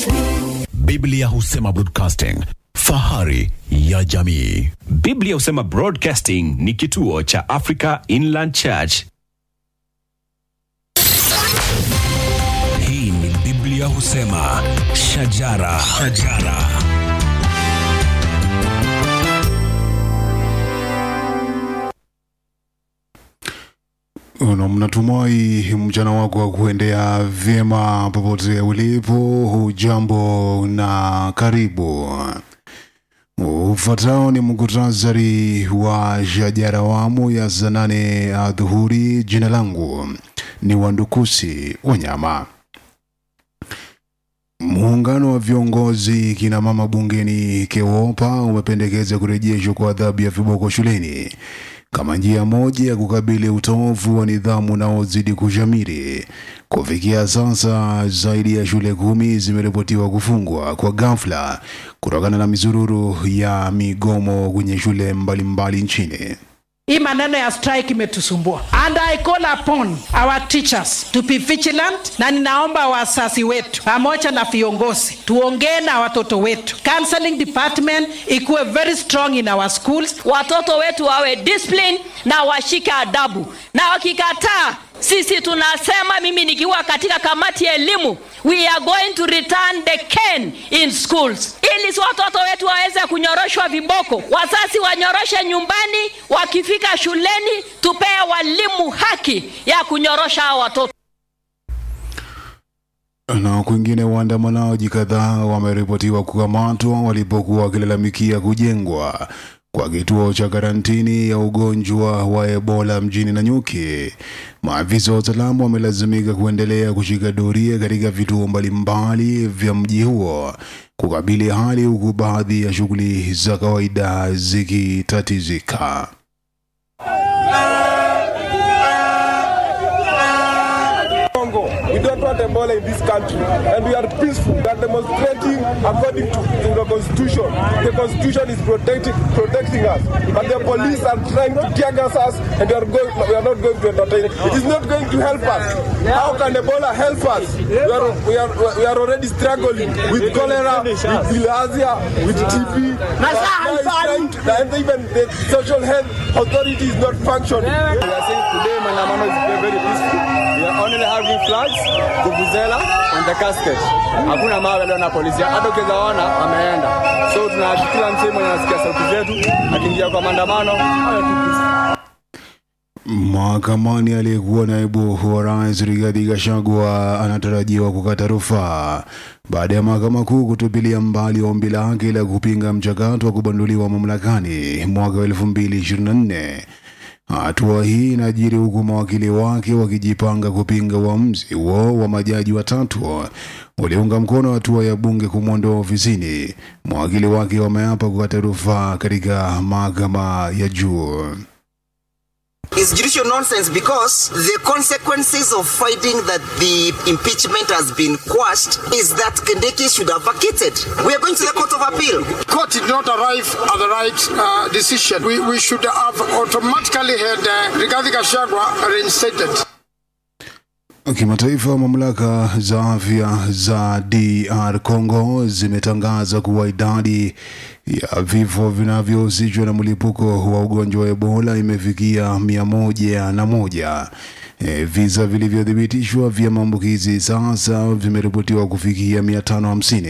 Biblia husema broadcasting, fahari ya jamii. Biblia husema Broadcasting ni kituo cha Africa Inland Church. Hii ni Biblia husema shajara, shajara. Na mnatumai mchana wako wa kuendea vyema popote ulipo. Hujambo na karibu. Ufuatao ni muktasari wa shajara awamu ya saa nane adhuhuri. Jina langu ni Wandukusi Wanyama. Muungano wa viongozi kina mama bungeni KEWOPA umependekeza kurejeshwa kwa adhabu ya viboko shuleni kama njia moja ya kukabili utovu wa nidhamu unaozidi kushamiri. Kufikia sasa, zaidi ya shule kumi zimeripotiwa kufungwa kwa ghafla kutokana na mizururu ya migomo kwenye shule mbalimbali nchini. Hii maneno ya strike imetusumbua and I call upon our teachers to be vigilant, na ninaomba wasasi wetu pamoja na viongozi tuongee na watoto wetu. Counseling department ikuwe very strong in our schools. watoto wetu wawe discipline na washike adabu, na wakikataa, sisi tunasema, mimi nikiwa katika kamati ya elimu, we are going to return the cane in schools, ili si watoto wetu waweze kunyoroshwa viboko. Wazazi wanyoroshe nyumbani, wakifika shuleni tupee walimu haki ya kunyorosha hao watoto. Na kwingine, waandamanaji kadhaa wameripotiwa kukamatwa walipokuwa wakilalamikia kujengwa kwa kituo cha karantini ya ugonjwa wa Ebola mjini Nanyuki. Maafisa wa usalama wamelazimika kuendelea kushika doria katika vituo mbalimbali vya mji huo kukabili hali, huku baadhi ya shughuli za kawaida zikitatizika. Congo. We don't want Ebola in this country, and we are peaceful. We are demonstrating according to, to the constitution. The constitution is protecting protecting us, but the police are trying to tear gas us, and we are going. We are not going to entertain. It is not going to help us. How can Ebola help us? We are we are we are already struggling with cholera, with bilharzia, with TB. Now it's trying to- And even the social health authority is not functioning. We are saying today maandamano is very, very peaceful. We are only having flags, vuvuzela and the casket. Hakuna mawe leo na polisi. Hata ukiweza ona ameenda. So tuna kila msee mwenye anasikia sauti zetu akiingia kwa maandamano awe tu peaceful. Mahakamani aliyekuwa naibu wa rais Rigathi Gachagua anatarajiwa kukata rufaa baada ya mahakama kuu kutupilia mbali ombi lake la kupinga mchakato wa kubanduliwa mamlakani mwaka wa 2024. Hatua hii inajiri huku mawakili wake wakijipanga kupinga uamuzi huo wa majaji watatu waliunga mkono hatua ya bunge kumwondoa ofisini. Mawakili wake wameapa kukata rufaa katika mahakama ya juu. is judicial nonsense because the consequences of finding that the impeachment has been quashed is that Kindiki should have vacated. We are going to the Court of Appeal. court did not arrive at the right uh, decision. We, we should have automatically had uh, Rigathi Gachagua reinstated. Kimataifa, mamlaka za afya za DR Congo zimetangaza kuwa idadi ya vifo vinavyohusishwa na mlipuko wa ugonjwa wa Ebola imefikia mia moja na moja. E, visa vilivyothibitishwa vya maambukizi sasa vimeripotiwa kufikia mia tano hamsini.